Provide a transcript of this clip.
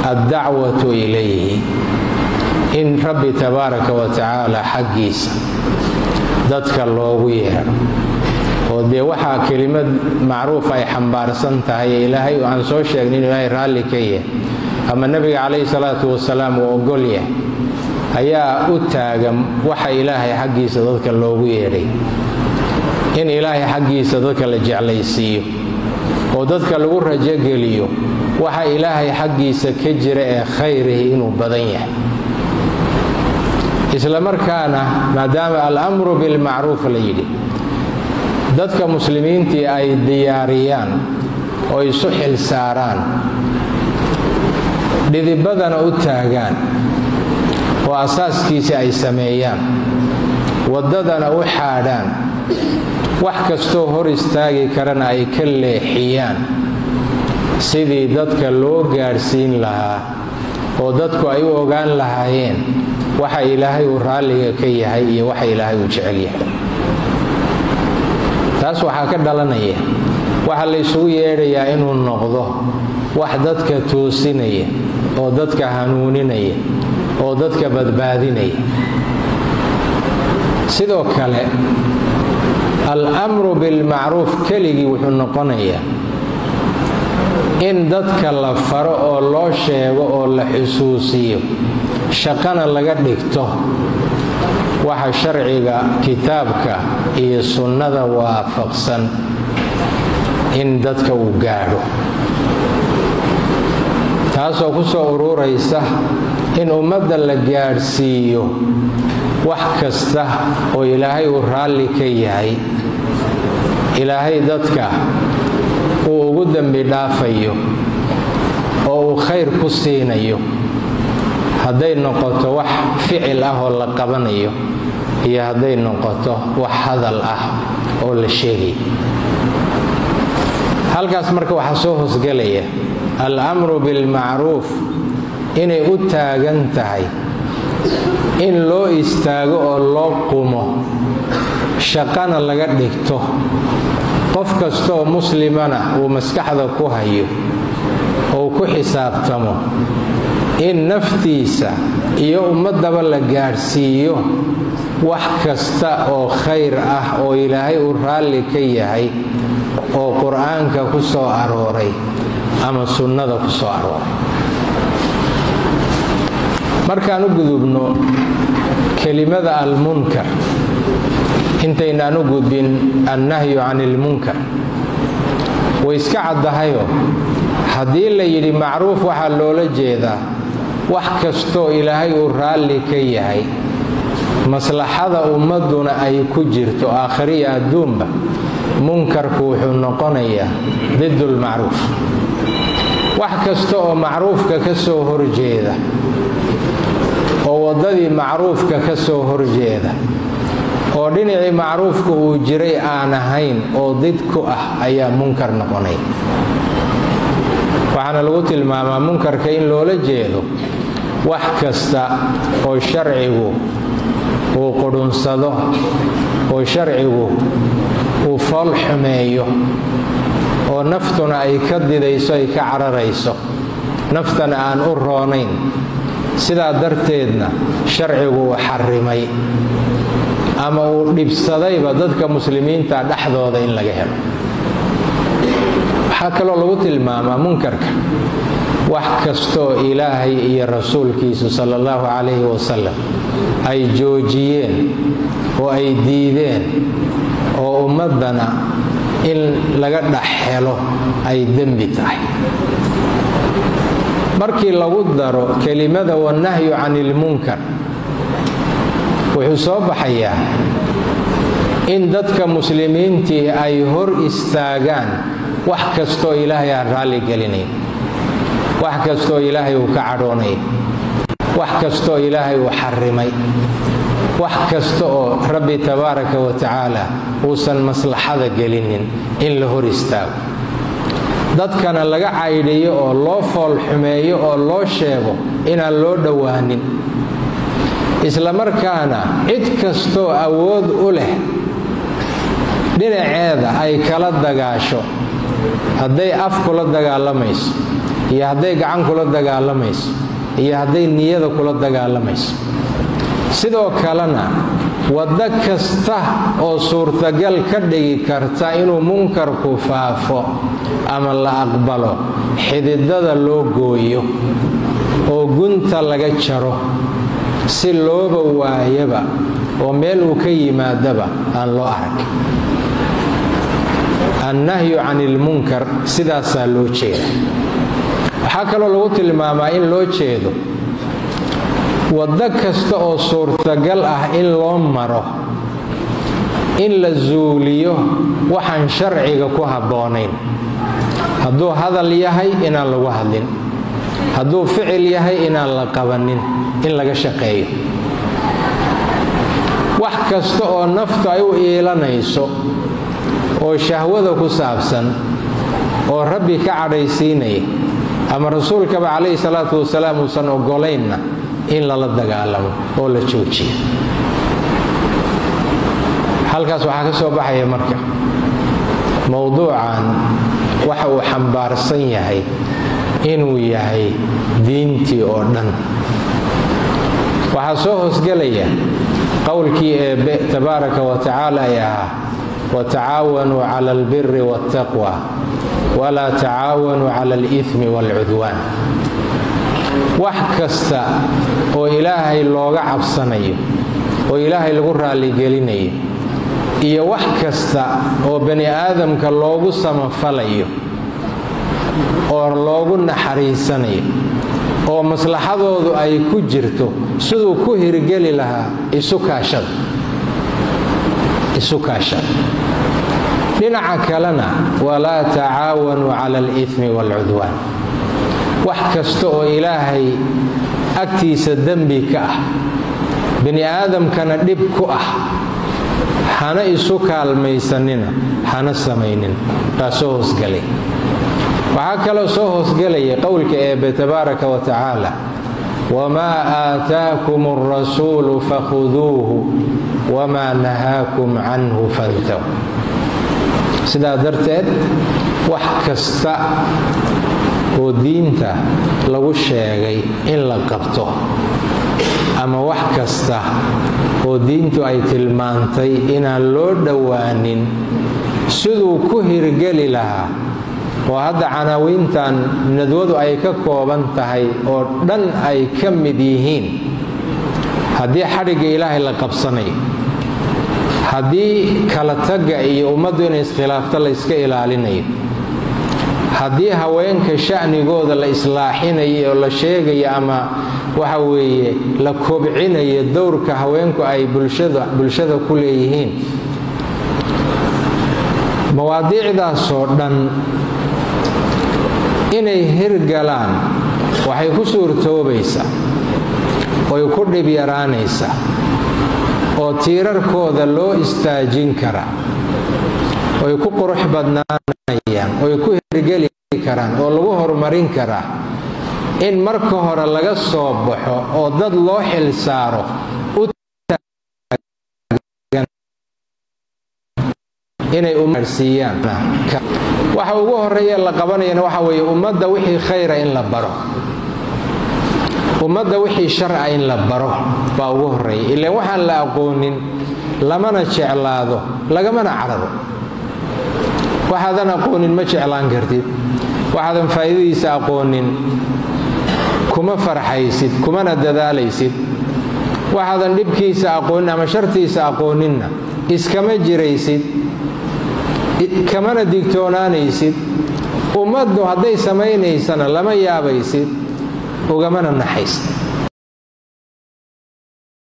addacwatu ilayhi in rabbi tabaaraka wa tacaala xaggiisa dadka loogu yeedho oo dee waxaa kelimad macruuf ay xambaarsan tahay ee ilaahay aan soo sheegnay inuu ilaahay raalli ka yahay ama nebiga calayhi salaatu wasalaam uu ogol yahay ayaa u taagan waxa ilaahay xaggiisa dadka loogu yeedhay in ilaahay xaggiisa dadka la jeclaysiiyo oo dadka lagu rajogeliyo waxa ilaahay xaggiisa ka jira ee khayrihi inuu badan yahay isla markaana maadaama alamru bilmacruuf la yidhi dadka muslimiintii ay diyaariyaan oo isu xil saaraan dhidibadana u taagaan oo asaaskiisii ay sameeyaan waddadana u xaadhaan wax kastoo hor istaagi karana ay ka leexiyaan sidii dadka loo gaadhsiin lahaa oo dadku ay u ogaan lahaayeen waxa ilaahay uu raalliga ka yahay iyo waxa ilaahay uu jecel yahay taas waxaa ka dhalanaya waxa la ysugu yeedhayaa inuu noqdo wax dadka toosinaya oo dadka hanuuninaya oo dadka badbaadinaya sidoo kale al-amru bilmacruuf keligii wuxuu noqonayaa in dadka la faro oo loo sheego oo la xusuusiyo shaqana laga dhigto waxa sharciga kitaabka iyo sunnada waafaqsan in dadka uu gaadho taasoo ku soo ururaysa in ummadda la gaadhsiiyo wax kasta oo ilaahay uu raalli ka yahay ilaahay dadka uu ugu dembi dhaafayo oo uu khayr ku siinayo hadday noqoto wax ficil ah oo la qabanayo iyo hadday noqoto wax hadal ah oo la sheegayo halkaas marka waxaa soo hoosgelaya al-amru bilmacruuf inay u taagan tahay in loo istaago oo loo qumo shaqana laga dhigto qof kastaoo muslimana uu maskaxda ku hayo ou ku xisaabtamo in naftiisa iyo ummaddaba la gaadhsiiyo wax kasta oo khayr ah oo ilaahay uu raalli ka yahay oo qur-aanka ku soo arooray ama sunnada ku soo arooray markaan u gudubno kelimada almunkar intaynaan u gudbin annahyu can ilmunkar way iska caddahayo haddii la yidhi macruuf waxaa loola jeedaa wax kastoo ilaahay uu raalli ka yahay maslaxada ummadduna ay ku jirto aakhiriyo adduunba munkarku wuxuu noqonayaa didulmacruuf wax kasta oo macruufka ka soo horjeeda oo waddadii macruufka ka soo horjeeda oo dhinacii macruufka uu jiray aan ahayn oo did ku ah ayaa munkar noqonaya waxaana lagu tilmaamaa munkarka in loola jeedo wax kasta oo sharcigu uu qudhunsado oo sharcigu uu fool xumeeyo oo naftuna ay ka didayso ay ka cararayso naftana aan u roonayn sidaa darteedna sharcigu uu xarimay ama uu dhibsadayba dadka muslimiinta dhexdooda in laga helo waxaa kaloo lagu tilmaamaa munkarka wax kastooo ilaahay iyo rasuulkiisu sala allahu calayhi wasalam ay joojiyeen oo ay diideen oo ummaddana in laga dhex helo ay dembi tahay markii lagu daro kelimada wannahyu can ilmunkar wuxuu soo baxayaa in dadka muslimiintii ay hor istaagaan wax kastoo ilaahay aan raalli gelinayn wax kastoo ilaahay uu ka cadhoonay wax kastoo ilaahay uu xarimay wax kasta oo rabbi tabaaraka wa tacaala uusan maslaxada gelinin in la hor istaago dadkana laga caydhiyo oo loo fool xumeeyo oo loo sheego inaan loo dhowaanin isla markaana cid kastoo awood u leh dhinaceeda ay kala dagaasho hadday af kula dagaalamayso iyo hadday gacan kula dagaalamayso iyo hadday niyada kula dagaalamayso sidoo kalena waddo kasta oo suurtagal ka dhigi karta inuu munkarku faafo ama la aqbalo xididada loo gooyo oo gunta laga jaro si looba waayaba oo meel uu ka yimaadaba aan loo arag annahyu can ilmunkar sidaasaa loo jeeda waxaa kaloo lagu tilmaamaa in loo jeedo waddo kasta oo suurtagal ah in loo maro in la zuuliyo waxaan sharciga ku habboonayn hadduu hadal yahay inaan lagu hadlin hadduu ficil yahay inaan la qabanin in laga shaqeeyo wax kasta oo naftu ay u iilanayso oo shahwada ku saabsan oo rabbi ka cadhaysiinaya ama rasuulkaba calayhi salaatu wasalaam uusan ogolaynna in lala dagaalamo oo la joojiyo halkaas waxaa ka soo baxaya marka mowduucan waxa uu xambaarsan yahay inuu yahay diintii oo dhan waxaa soo hoosgelaya qowlkii eebbe tabaaraka wa tacaala ay ahaa watacaawanuu cala albiri waاltaqwa walaa tacaawanuu cala alimi waalcudwaan wax kasta oo ilaahay looga cabsanayo oo ilaahay lagu raalligelinayo iyo wax kasta oo bani aadamka loogu samafalayo oo loogu naxariisanayo oo maslaxadoodu ay ku jirto siduu ku hirgeli lahaa isu kaashada isu kaashada dhinaca kalena walaa tacaawanuu cala alimi waalcudwaan wax kasta oo ilaahay agtiisa dembi ka ah bini aadamkana dhib ku ah hana isu kaalmaysanina hana samaynin baa soo hoosgelay waxaa kaloo soo hoosgelaya qowlka eebbe tabaaraka wa tacaala wamaa aataakum alrasuulu fakhuduuhu wamaa nahaakum canhu fantaw sidaa darteed wax kasta oo diinta lagu sheegay in la qabto ama wax kasta oo diintu ay tilmaantay inaan loo dhowaanin siduu ku hirgeli lahaa oo hadda canaawiintan nadwadu ay ka kooban tahay oo dhan ay ka mid yihiin haddii xadhigga ilaahay la qabsanayo haddii kala tagga iyo ummaddu inay iskhilaafto la yska ilaalinayo haddii haweenka sha'nigooda la islaaxinayo oo la sheegayo ama waxa weeye la kobcinayo dowrka haweenku ay bulshada ku leeyihiin mawaadiicdaasoo dhan inay hirgalaan waxay ku suurtoobaysaa oy ku dhib yaraanaysaa oo tiirarkooda loo istaajin karaa oy ku qurux badnaanayaan oy ku hirgeli karaan oo lagu horumarin karaa in marka hore laga soo baxo oo dad loo xil saaro inay umarsiiyaan waxa ugu horeeya la qabanayana waxa weeye ummadda wixii khayra in la baro ummadda wixii sharca in la baro baa ugu horeeya ilaan waxaan la aqoonin lamana jeclaado lagamana cararo waxaadan aqoonin ma jeclaan kartid waxaadan faa'iidadiisa aqoonin kuma farxaysid kumana dadaalaysid waxaadan dhibkiisa aqoonin ama shartiisa aqooninna iskama jiraysid kamana digtoonaanaysid ummaddu hadday samaynaysana lama yaabaysid ugamana naxaysid